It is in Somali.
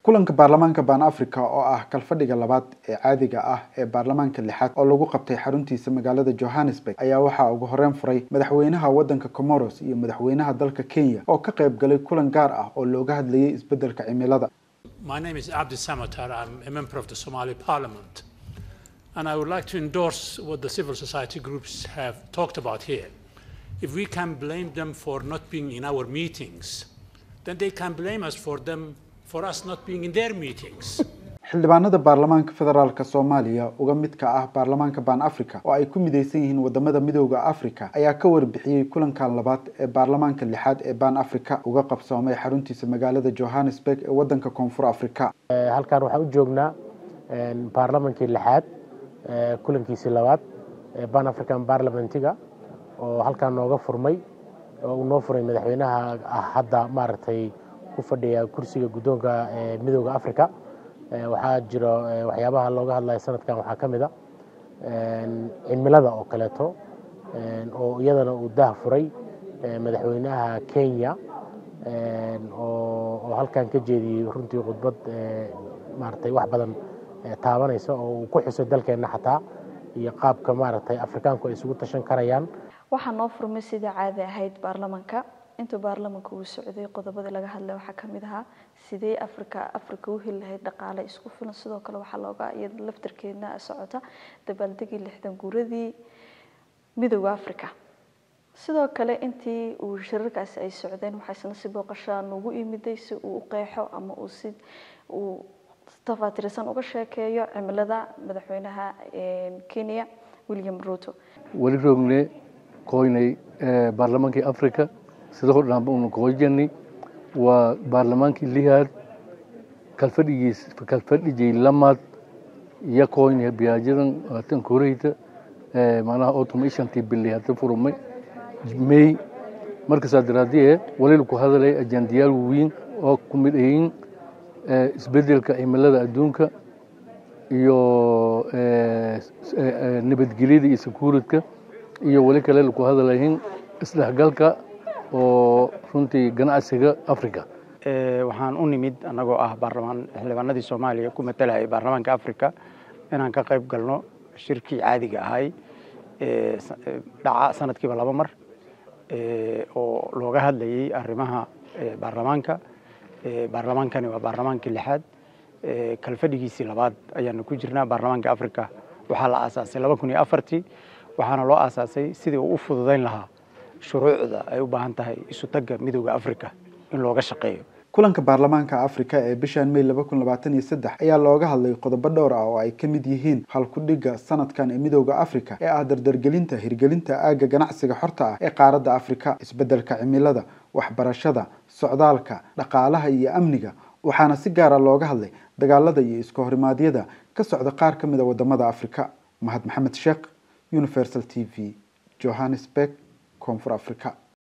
kulanka baarlamaanka baan africa oo ah kalfadhiga labaad ee caadiga ah ee baarlamaanka lixaad oo lagu qabtay xaruntiisa magaalada johannesburg ayaa waxaa ugu horeyn furay madaxweynaha waddanka comoros iyo madaxweynaha dalka kenya oo ka qayb galay kulan gaar ah oo looga hadlayay isbeddelka cimilada My name is Abdi Samatar. I'm a member of the Somali Parliament. And I would like to endorse what the civil society groups have talked about here. If we can blame them for not being in our meetings, then they can blame us for them for us not being in their meetings. xildhibaanada baarlamaanka federaalk soomaaliya uga midka ah baarlamaanka baan africa oo ay ku midaysan yihiin wadamada midooda africa ayaa ka warbixiyey kulankan labaad ee baarlamaanka lixaad ee baan africa uga qabsoomay xaruntiisa magaalada johannesburg ee wadanka koonfur africa halkan waxaan u joognaa baarlamankii lixaad kulankiisii labaad ee ban african parliamentiga oo halkan nooga furmay oo uu noo furay madaxweynaha ah hadda maaragtay ku fadhiya kursiga guddoonka midooda africa waxaa jiro waxyaabaha looga hadlaya sanadkan waxaa ka mid a cimilada oo kaleeto oo iyadana uu daah furay madaxweynaha kenya oo halkan ka jeediyey runtii khudbad maaragtay wax badan taabanaysa oo uu ku xusay dalkeenna xataa iyo qaabka maaragtay afrikaanku ay isugu tashan karayaan waxaa noo furmay sidai caadi ahayd baarlamanka intuu baarlamanka uu socday qodobadii laga hadlay waxaa ka mid ahaa sidee afrika afrika u heli lahayd dhaqaale isku filan sidoo kale waxaa looga iyada laftarkeedna socota dabaaldegii lixdan guuradii midooda africa sidoo kale intii uu shirarkaasi ay socdeen waxaa isna si booqashaa nagu imiday si uu u qeexo ama uu si uu tafaatirisan uga sheekeeyo cimilada madaxweynaha kenya william ruto weli roogne koynay baarlamaankii africa sidoo dhan unu qoojani waa baarlamaankii lihaad kalfadhigiis kalfadhijay lamaad iyo koyne biyaajadan tan koreyta macnaha autumn ishantii bili hadda furmay may markasaa daraadie waliil ku hadalay ajandiyaal waaweyn oo ku mid ayiin isbedelka cimilada adduunka iyo nabadgelyada iyo sakuuradka iyo weli kale ku hadalayiin isdhexgalka oo runtii ganacsiga africa waxaan u nimid annagoo ah baarlamaan xildhibaanadii soomaaliya ku matalayay baarlamaanka africa inaan ka qayb galno shirkii caadiga ahay dhaca sanadkiiba laba mar oo looga hadlayay arrimaha baarlamaanka baarlamaankani waa baarlamaankii lixaad kalfadhigiisii labaad ayaanu ku jirnaa baarlamaanka africa waxaa la aasaasay laba kun iyo afartii waxaana loo aasaasay sidii uu u fududayn lahaa shuruucda ay u baahan tahay isu tagga midooda africa in looga shaqeeyo kulanka baarlamaanka africa ee bishan may laba kun labaatan iyo saddex ayaa looga hadlay qodobo dhowr ah oo ay ka mid yihiin halkudhigga sanadkan ee midooda africa ee ah dardargelinta hirgelinta aagga ganacsiga xorta ah ee qaaradda africa isbeddelka cimilada waxbarashada socdaalka dhaqaalaha iyo amniga waxaana si gaara looga hadlay dagaalada iyo iska horimaadyada ka socda qaar ka mid a wadamada africa mahad maxamed sheekh universal t v johannesburg koonfur africa